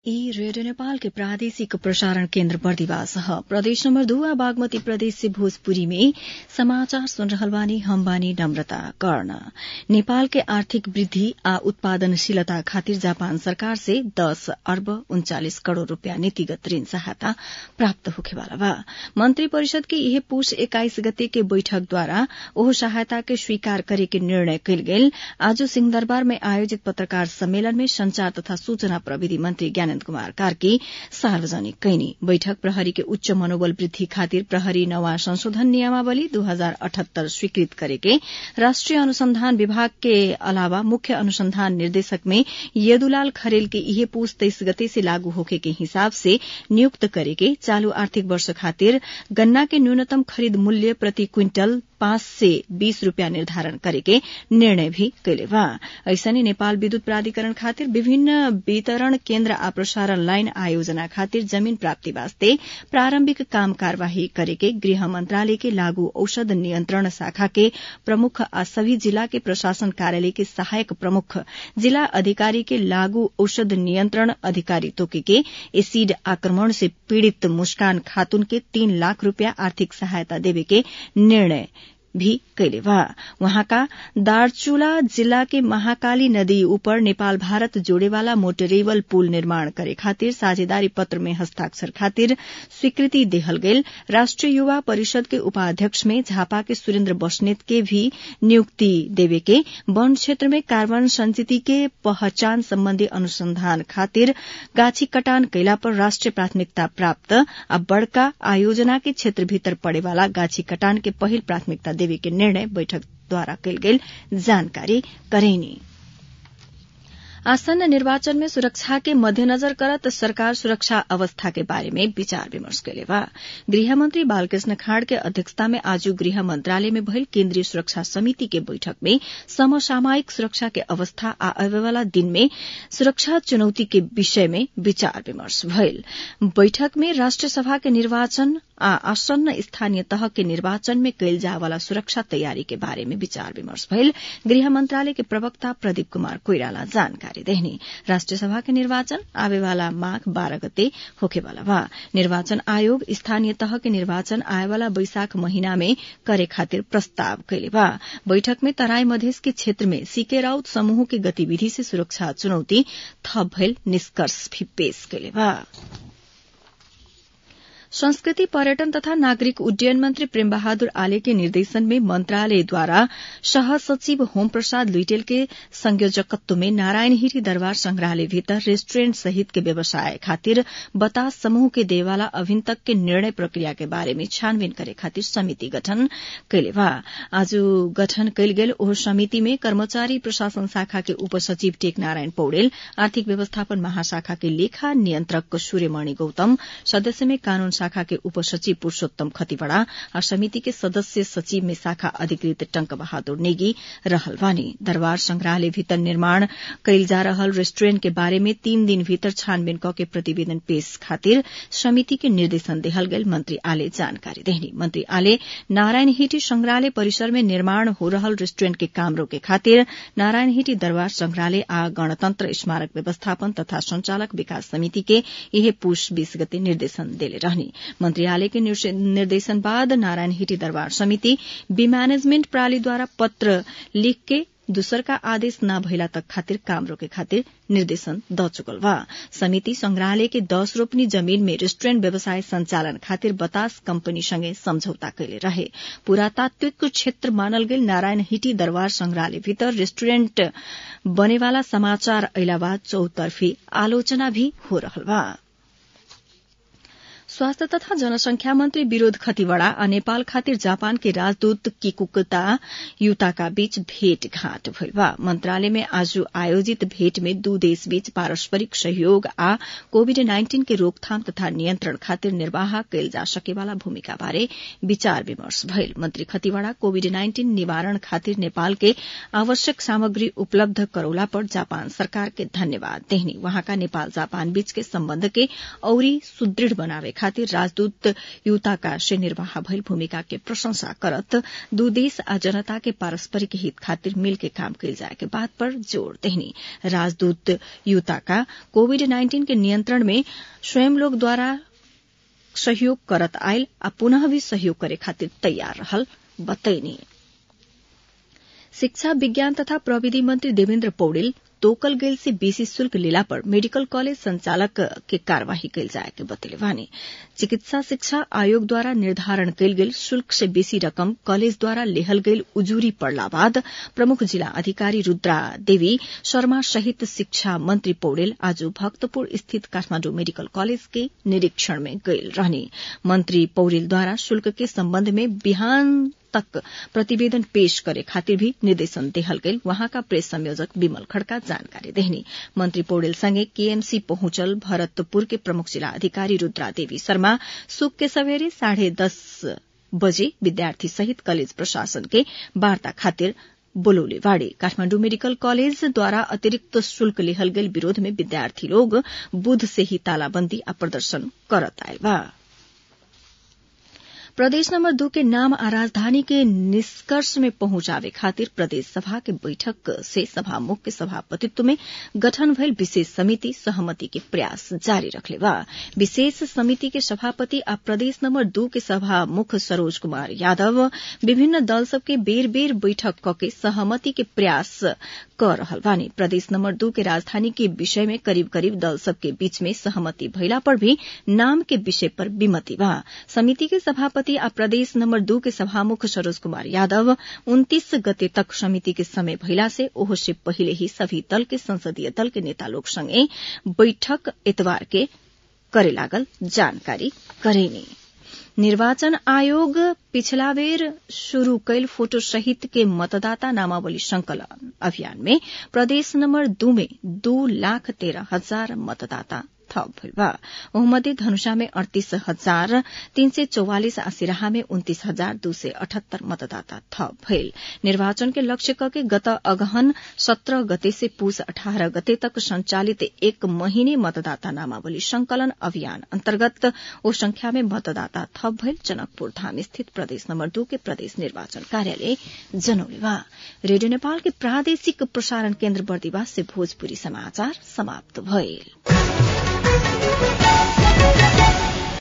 ई रेडियो नेपाल के प्रादेशिक प्रसारण केन्द्र बर्दिवास ह प्रदेश नम्बर दू आ बागमती प्रदेश से भोजपुरी में समाचार सुन रहल बानी हम बानी नम्रता कर्ण नेपाल के आर्थिक वृद्धि आ उत्पादनशीलता खातिर जापान सरकार से दस अर्ब उन्चालिस करोड़ रूपियाँ नीतिगत ऋण सहायता प्राप्त होखेवाला बा मन्त्री परिषद के इहे पुष एक्काइस गते के बैठकद्वारा ओहो सहायता के स्वीकार करे के निर्णय कयल गेल आज सिंहदरबार में आयोजित पत्रकार सम्मेलन में संचार तथा सूचना प्रविधि मन्त्री ज्ञान आनन्द कुमार कार्की सार्वजनिक कैनी बैठक प्रहरी के उच्च मनोबल वृद्धि खातिर प्रहरी नवा संशोधन नियमावली दू हजार अठहत्तर स्वीकृत करेके राष्ट्रिय अनुसंधान विभाग के अलावा मुख्य अनुसंधान निर्देशक में यदुलाल खरेल के इहे पूछ तेइस गते से लागू होखे के हिसाब से नियुक्त करेके चालू आर्थिक वर्ष खातिर गन्ना के न्यूनतम खरीद मूल्य प्रति क्विंटल पाँच से बीस रूपियाँ निर्धारण करेके निर्णय भी कैले बा ऐसने नेपाल विद्युत प्राधिकरण खातिर विभिन्न वितरण केन्द्र आ प्रसारण लाइन आयोजना खातिर जमीन प्राप्ति वास्ते प्रारंभिक काम कार्यवाही करेके गृह मंत्रालय के लागू औषध नियंत्रण शाखा के प्रमुख आ सभी जिला के प्रशासन कार्यालय के सहायक प्रमुख जिला अधिकारी के लागू औषध नियंत्रण अधिकारी तोके के एसिड आक्रमण से पीड़ित मुस्कान खातून के तीन लाख रूपियाँ आर्थिक सहायता देवे के निर्णय भी कैले बा वहाँका दार्चुला जिल्ला के महाकाली नदी ऊपर नेपाल भारत जोड़ेवाला मोटरेबल पुल निर्माण करे खातिर साझेदारी पत्र में हस्ताक्षर खातिर स्वीकृति देहल गेल राष्ट्रिय युवा परिषद के उपाध्यक्ष में झापा के सुरेन्द्र बस्नेत के भी नियुक्ति देवे के वन क्षेत्र में कार्बन संचिति के पहचान सम्बन्धी अनुसंधान खातिर गाछी कटान कैला पर राष्ट्रिय प्राथमिकता प्राप्त आ बड़का आयोजना के क्षेत्र भीतर पड़ेवाला गाछी कटान के पहिल प्राथमिकता देवे के निर्णय बैठक द्वारा कयल गेल जानकारी करेनी आसन्न निर्वाचन में सुरक्षा के मध्यनजर करत सरकार सुरक्षा अवस्था के बारे में विचार विमर्श कैले बा गृहमंत्री बालकृष्ण खाड़ के अध्यक्षता में आज गृह मंत्रालय में भइल केन्द्रीय सुरक्षा समिति के बैठक में समसामयिक सुरक्षा के अवस्था आ आवेवाला दिन में सुरक्षा चुनौती के विषय में विचार विमर्श भइल बैठक में राष्ट्र सभा के निर्वाचन आ आसन्न स्थानीय तह के निर्वाचन में कैल जावाला सुरक्षा तैयारी के बारे में विचार विमर्श भइल गृह मंत्रालय के प्रवक्ता प्रदीप कुमार कोइराला जानकारी देहनी राष्ट्रिय सभा के निर्वाचन आवेवाला माघ बाह्र गते होखेवाला बा निर्वाचन आयोग स्थानीय तह के निर्वाचन आएवाला बैशाख महीना में करे खातिर प्रस्ताव कैले बा बैठक में तराई मधेस के क्षेत्र में सीके राउत समूह के गतिविधि से सुरक्षा चुनौती थप भइल निष्कर्ष भी पेश कैले बा संस्कृति पर्यटन तथा नागरिक उड्डयन मंत्री प्रेम बहादुर आले के निर्देशन में मंत्रालयद्वारा सह सचिव होम प्रसाद लुइटेल के संयोजकत्व में नारायण हिरी दरबार संग्रहालय भीतर रेस्टुरेंट सहित के व्यवसाय खातिर बतास समूह के देवाला अभिन तक के निर्णय प्रक्रिया के बारे में छानबीन करे खातिर समिति गठन कैले बा आज गठन कैल गेल ओह समिति में कर्मचारी प्रशासन शाखा के उपसचिव टेक नारायण पौडेल आर्थिक व्यवस्थापन महाशाखा के लेखा नियन्त्रक सूर्यमणि गौतम सदस्य में कानून शाखा के उपसचिव पुरूषोत्तम खतिवड़ा और समिति के सदस्य सचिव में शाखा अधिकृत टंक बहादुर नेगी रहल बानी दरबार संग्रहालय भीतर निर्माण कैल जा रहल रेस्टुरेंट के बारे में तीन दिन भीतर छानबीन क के प्रतिवेदन पेश खातिर समिति के निर्देशन देहल गेल मंत्री आले जानकारी देहनी मंत्री आले नारायण हिटी संग्रहालय परिसर में निर्माण हो रहल रेस्टुरेंट के काम रोके खातिर नारायण हिटी दरबार संग्रहालय आ गणतंत्र स्मारक व्यवस्थापन तथा संचालक विकास समिति के यह पुष बीस गते निर्देशन देले रहनी मंत्रियालय के निर्देशन बाद नारायण हिटी दरबार समिति बी मैनेजमेंट प्रणालीद्वारा पत्र लिख के दूसर का आदेश न भइला तक खातिर काम रोके खातिर निर्देशन द चुकल बा समिति संग्रहालय के दस रोपनी जमीन में रेस्टुरेंट व्यवसाय संचालन खातिर बतास कंपनी संगे समझौता कैले रहे पुरातात्विक क्षेत्र मानल गेल नारायण हिटी दरबार संग्रहालय भीतर रेस्टुरेंट बनेवाला समाचार अहिला बाद चौतर्फी आलोचना भी हो रहल बा स्वास्थ्य तथा जनसंख्या मन्त्री विरोध खतिवड़ा आ नेपाल खातिर जापान के राजदूत किकुकता युताका बीच भेटघाट भइल बा मन्त्रालय में आज आयोजित भेट में दू देश बीच पारस्परिक सहयोग आ कोविड नाइन्टीन के रोकथाम तथा नियन्त्रण खातिर निर्वाह कैल जा सकेवाला भूमिका बारे विचार विमर्श भइल मन्त्री खतिवड़ा कोविड नाइन्टीन निवारण खातिर नेपाल के आवश्यक सामग्री उपलब्ध करौला पर जापान सरकार के धन्यवाद देहनी वहाँका नेपाल जापान बीच के सम्बन्ध के औरी सुदृढ़ बनावे खातिर राजदूत युताका से निर्वाह भइल भूमिका के प्रशंसा करत दू देश आ जनता के पारस्परिक हित खातिर मिल के काम कइल जाए के बात पर जोड़ देहनी राजदूत युताका कोविड नाइन्टीन के नियंत्रण में स्वयं लोग द्वारा सहयोग करत आयल आ पुनः भी सहयोग करे खातिर तैयार रहल बतैनी शिक्षा विज्ञान तथा प्रविधि मंत्री देवेन्द्र पौडेल तोकल गेल से बेसी शुल्क लेला पर मेडिकल कॉलेज संचालक के कार्यवाही कैल जाए के बतेले वानी चिकित्सा शिक्षा आयोग द्वारा निर्धारण कैल गेल शुल्क से बेसी रकम कॉलेज द्वारा लेहल गेल उजूरी पड़ला बाद प्रमुख जिला अधिकारी रुद्रा देवी शर्मा सहित शिक्षा मंत्री पौडेल आज भक्तपुर स्थित काठमाण्डु मेडिकल कॉलेज के निरीक्षण में गयल रहने मंत्री पौडेल द्वारा शुल्क के सम्बन्ध में बिहान तक प्रतिवेदन पेश करे खातिर भी निर्देशन देहल गईल वहाँका प्रेस संयोजक विमल खड़का जानकारी देहनी मंत्री पौडेल संगे केएमसी पहुंचल भरतपुर के प्रमुख जिला अधिकारी रुद्रा देवी शर्मा सुख के सवेरे साढ़े दस बजे विद्यार्थी सहित कॉलेज प्रशासन के वार्ता खातिर बोलौले वाड़े काठमाण्डु मेडिकल कॉलेज द्वारा अतिरिक्त शुल्क लेहल गेल विरोध में विद्यार्थी लोग बुध से ही तालाबंदी आ प्रदर्शन करत आयल बा प्रदेश नंबर दू के नाम आ राजधानी के निष्कर्ष में पहुंचावे खातिर प्रदेश सभा के बैठक से सभामुख के सभापतित्व में गठन भइल विशेष समिति सहमति के प्रयास जारी रखले बा विशेष समिति के सभापति आ प्रदेश नंबर दू के सभामुख सरोज कुमार यादव विभिन्न दल सबके बेर बेर बैठक कके सहमति के प्रयास कर रहल बानी प्रदेश नंबर दू के राजधानी के विषय में करीब करीब दल सबके बीच में सहमति भइला पर भी नाम के विषय पर विमति बा समिति के सभापति आ प्रदेश नंबर दू के सभामुख सरोज कुमार यादव उन्तीस गते तक समिति के समय भइला से ओहो से पहिले ही सभी दल के संसदीय दल के नेता लोग संगे बैठक एतवार के करे लागल जानकारी करेनी निर्वाचन आयोग पिछला बेर शुरू कैल फोटो सहित के मतदाता नामावली संकलन अभियान में प्रदेश नंबर दू में दू लाख तेरह हजार मतदाता थप भइल बा ओहमध्ये धनुषा में अड़तीस हजार तीन सय चौवालिस आ सिराहा में उन्तीस हजार दू सय अठहत्तर मतदाता थप भइल निर्वाचन के लक्ष्य कके गत अगहन सत्रह गते से पूस अठारह गते तक संचालित एक महीने मतदाता नामावली संकलन अभियान अन्तर्गत ओ संख्या में मतदाता थप भइल जनकपुर धाम स्थित प्रदेश नम्बर दू के प्रदेश निर्वाचन कार्यालय जनौले बा रेडियो नेपाल के प्रादेशिक प्रसारण केन्द्र बर्दिवास से भोजपुरी समाचार समाप्त भइल